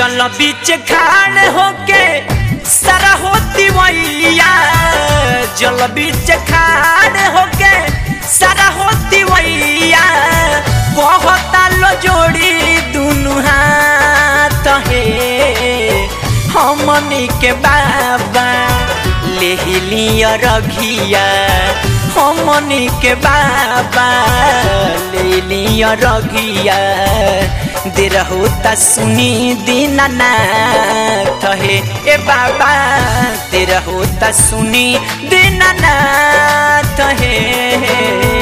जल बीच खाड़ होके सारा होती वैया जल बीच खाड़ होके सारा होती वैया कहता लो जोड़ी दुनु हाथ हे हमनी के बाबा ले लिया रघिया हमनी के बाबा ले लिया रघिया दे रहो त सुनी दीनानाथ हे ए बाबा दे रहो त सुनी दीनानाथ हे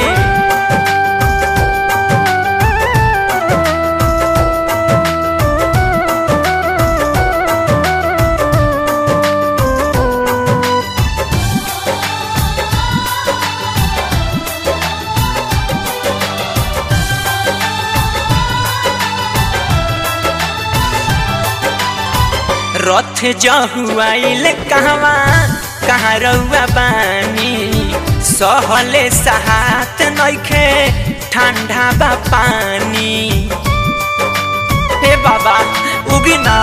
रथ जहुआइल कहवा कहाँ रउआ बानी सहले सहात नइखे ठंडा बा पानी हे बाबा उगी ना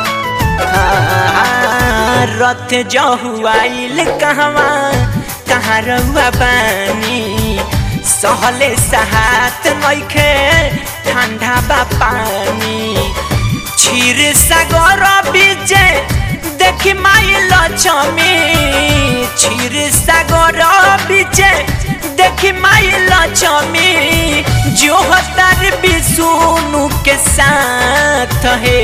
हाँ, रथ जहुआइल कहवा कहाँ रउआ बानी सहले सहात नइखे ठंडा बा पानी क्षीर सागर बीजे देखी माई लक्ष्मी क्षीर सागर बीजे देखी माई लक्ष्मी जो हतार विष्णु के साथ है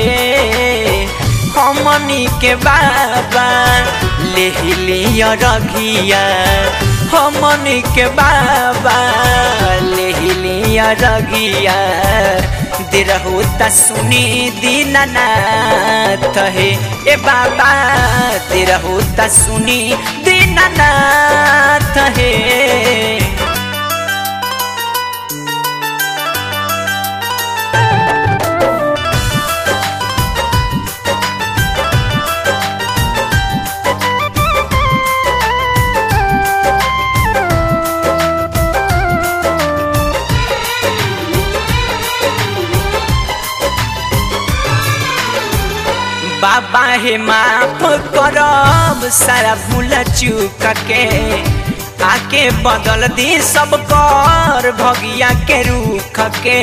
हमनी के बाबा ले लिया रघिया हमनी के बाबा ले लिया रघिया दे रहो त सुनी दीनानाथ हे ए बाबा दे रहो त सुनी दीनानाथ हे बाबा हे माफ करब सारा भूल चूक के आके बदल दी सब कर भगिया के रूख के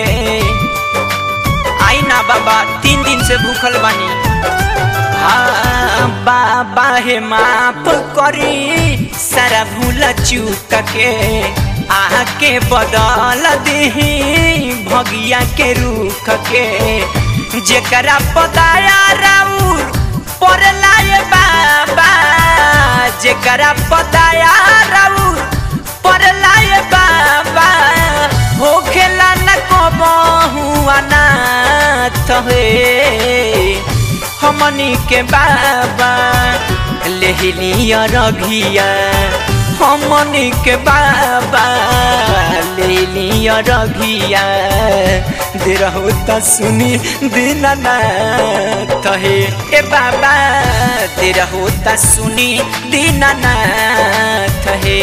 आई ना बाबा तीन दिन से भूखल बानी हाँ बाबा हे माफ करी सारा भूल चूक के आके बदल दी भगिया के रूख के जेकरा पताया राउर पर लाए बाबा जेकरा पताया राउर पर लाए बाबा हो खेला न कबहू अनाथ हे हमनी के बाबा ले लिया रघिया हमनी के बाबा ले लिया रघिया दे रहो त सुनी दीनानाथ हे ए बाबा दे रहो त सुनी दीनानाथ हे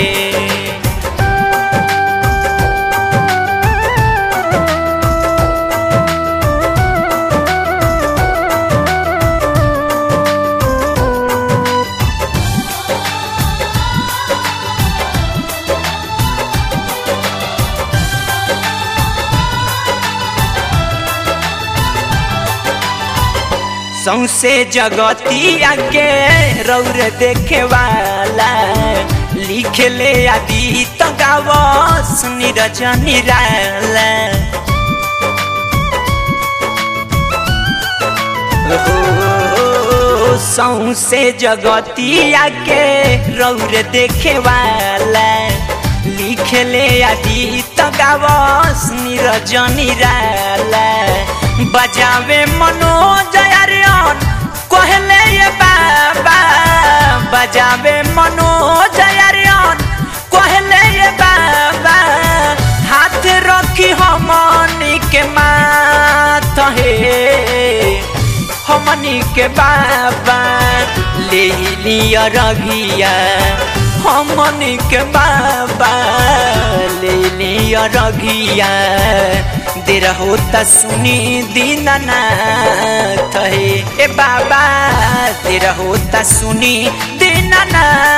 सौसे जगतिया के रौर देखे वाला लिख ले आदि तो गावस नीरज निराला सौसे जगतिया के रौर देखे वाला लिख ले आदि तो गावस नीरज निराला बजावे मनोज अरियन कहले ये बाबा बजावे मनोज अरियन कहले ये बाबा हाथ रखी हमनी के माथ हे हमनी के बाबा ले लिया रघिया हमनी के बाबा ले लिया रघिया दे रहो त सुनी दीनानाथ हे ए बाबा दे रहो त सुनी दीनानाथ